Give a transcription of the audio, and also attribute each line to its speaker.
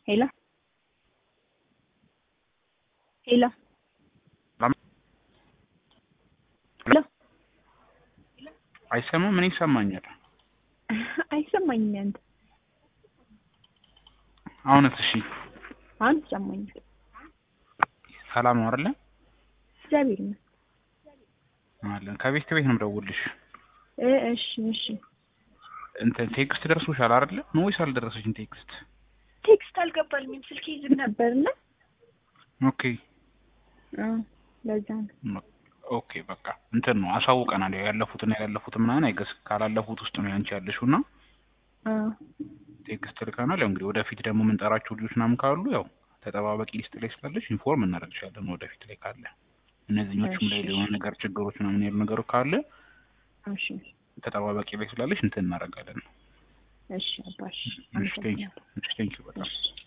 Speaker 1: ሄሎ ሄሎ ሄሎ
Speaker 2: አይሰማም? ምን ይሰማኛል?
Speaker 1: አይሰማኝም። ያንተ
Speaker 2: አሁንስ? እሺ
Speaker 1: አሁን ይሰማኛል።
Speaker 2: ሰላም ነው አይደለ?
Speaker 1: እግዚአብሔር ይመስገን።
Speaker 2: አለን ከቤት ቤት ነው የምደውልልሽ።
Speaker 1: እ እሺ እሺ።
Speaker 2: እንትን ቴክስት ደርሶሻል አይደለ? ነው ወይስ አልደረሰሽም ቴክስት?
Speaker 1: ቴክስት አልገባልኝም። ስልኬ ዝግ ነበርና
Speaker 2: ኦኬ
Speaker 1: እ ለዛ ነው።
Speaker 2: ኦኬ በቃ እንትን ነው አሳውቀናል። ያው ያለፉትና ያላለፉት ምናምን አይገስ ካላለፉት ውስጥ ነው ያንቺ ያለሽው እና
Speaker 1: እ
Speaker 2: ቴክስት ልከናል። ያው እንግዲህ ወደፊት ደግሞ የምንጠራቸው ልጆች ምናምን ካሉ ያው ተጠባባቂ ሊስት ላይ ስላለሽ ኢንፎርም እናደርግሻለን። ወደፊት ላይ ካለ እነዚህኞቹም ላይ
Speaker 1: እሺ።
Speaker 2: የሆነ ነገር ችግሮች ምናምን ያሉ ነገሮች ካለ
Speaker 1: እሺ
Speaker 2: ተጠባባቂ ላይ ስላለሽ እንትን እናደርጋለን።
Speaker 1: እሺ አባሽ
Speaker 2: እሺ ቴንኪው። እሺ ቴንኪው በጣም
Speaker 1: እሺ